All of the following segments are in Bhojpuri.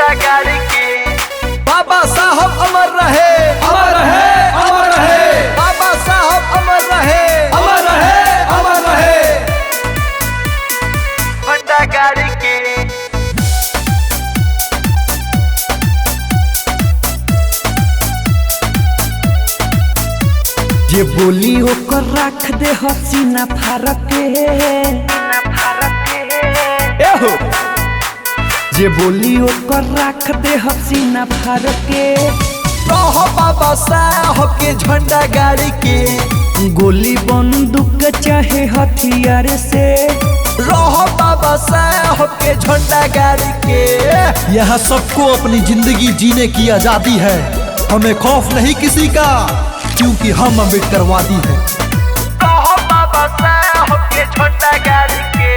झंडा गाड़ी के बाबा साहब अमर रहे अमर रहे अमर रहे बाबा साहब अमर रहे अमर रहे अमर रहे झंडा गाड़ी के जे बोली ओकर रख दे हसीना फारक के एहो जे बोली ओकर रख दे हसीना फारक के रहो बाबा साहब के झंडा गाड़ी के गोली बंदूक चाहे हथियार से रहो बाबा साहब के झंडा गाड़ी के यहाँ सबको अपनी जिंदगी जीने की आजादी है हमें खौफ नहीं किसी का क्योंकि हम अम्बेडकरवादी हैं कहो बाबा साहब के झंडा गाड़ी के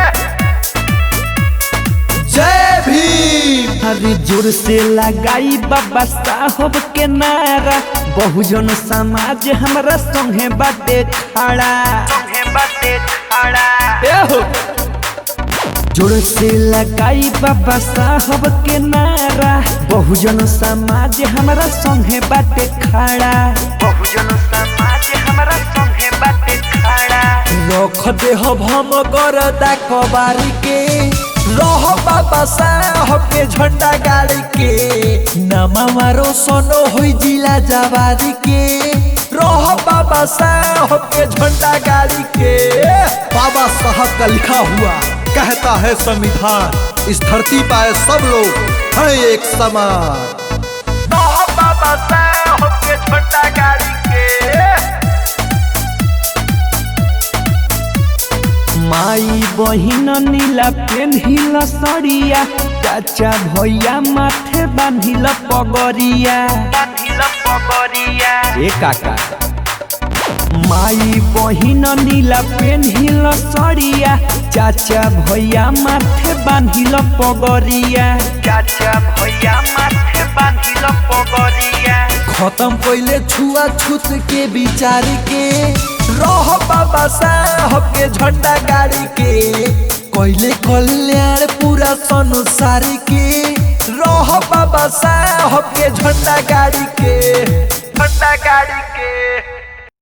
जय भीम हरी जोर से लगाई बाबा साहब के नारा बहुजन समाज हमरा संगे बाटे खड़ा तुम्हें बातें खड़ा एहो जोर से लगाई बाबा साहब के नारा बहुजन समाज हमरा संगे बाटे खड़ा बहुजन समाज हमारा संगे बातें खड़ा रख दे हम गरदा कबारी के रहो बाबा साहब के झंडा गाड़ी के नामा मारो सोनो होई जिला जवारी के रहो बाबा साहब के झंडा गाड़ी के बाबा साहब का लिखा हुआ कहता है संविधान इस धरती पर सब लोग हैं एक समान कहो बाबा साहब के झंडा गाड़ी के माई बहिन नीला पेन्हिल सड़िया चाचा भैया माथे बांधिल पगरिया बांधिल पगरिया ए काका माई बहिन नीला पेन्हिल सड़िया चाचा भैया माथे बांधिल पगरिया चाचा भैया माथे बांधिल पगरिया खत्म पहले छुआ छूत के विचार के रह बाबा साहब के झंडा गाड़ी के कोयले कल्याण पूरा संसार के रह बाबा साहब के झंडा गाड़ी के झंडा गाड़ी